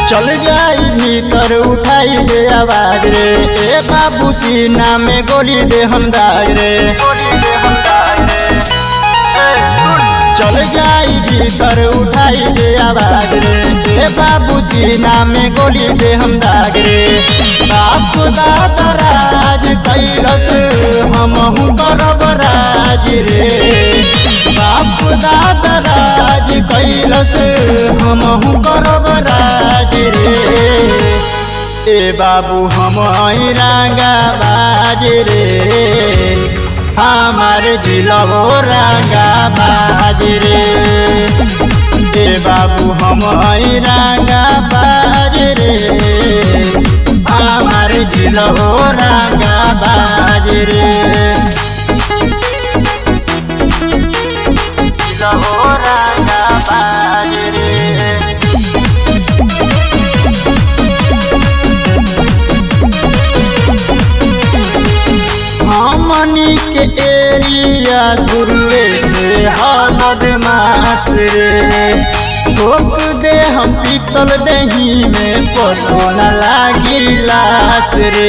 चल जाई भीतर उठाई दे आवाज रे ए बाबू सीना में गोली दे हम दाग रे चल जाई भीतर उठाई दे आवाज रे ए बाबू सीना में गोली दे हम दाग रे बाप दादा राज कैलस हमहू करब राज रे बाप दादा राज कैलस हमहू करब राज रे ए बाबू हम रंगा बाज रे हमार जिलो रंगा बाज रे ए बाबू हम रंगा बाज रे हमार जिलो रंगा बाज रे जिलो रंगा बाज रे हमनी के एरिया दुर्वे से हद मास रे ठोक दे हम पीतल दही में पतो न लागी लास रे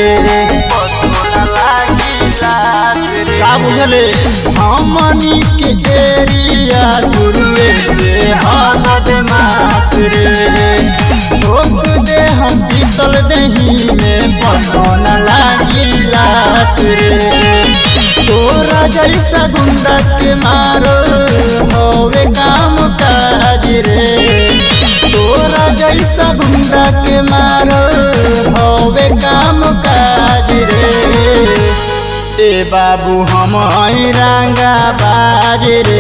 का बुझले हमनी के एरिया दुर्वे से हद मास रे ठोक दे हम पीतल दही में पतो न लागी लास रे तोरा जैसा गुंडा के मारो होवे काम काज रे तोरा जैसा गुंडा के मारो होवे काम काज रे ए बाबू हम रंगा बाज रे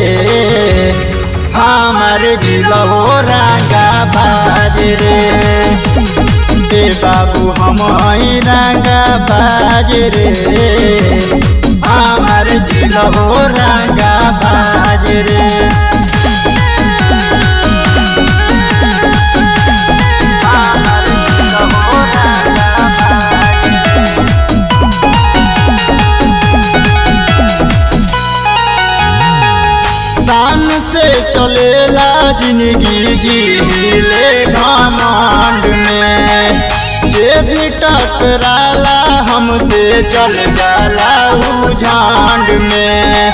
हमार जिलो रंगा बाज रे ए बाबू हम रंगा बाज रे हमार जिलो रंगा बाज रे हमार जिलो रंगा बाज रे। शान से चलेला जिंदगी जीले घमंड में जे भी टकराला हमसे चल जाला उ झांड में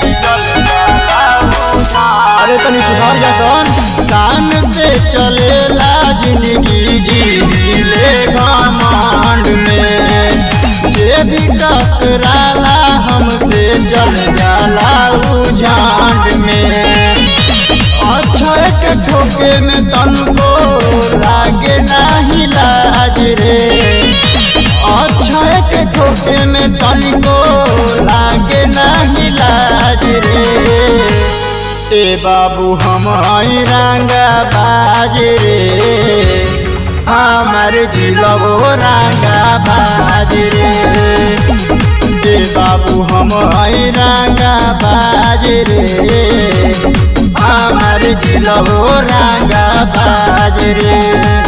अरे तनी सुधार जा सन शान से चलेला जिंदगी जीले घमंड में जे भी टकराला हमसे चल जाला उ झांड में अक्षय के ठोके में तनको लागे नाही लाज रे अक्षय के ठोके में तनको लागे नाही लाज रे ए बाबू हम रंगा बाज रे हमार जिलो रंगा बाज रे ए बाबू हम रंगा बाज रे हमार जिलो रंगा बाज रे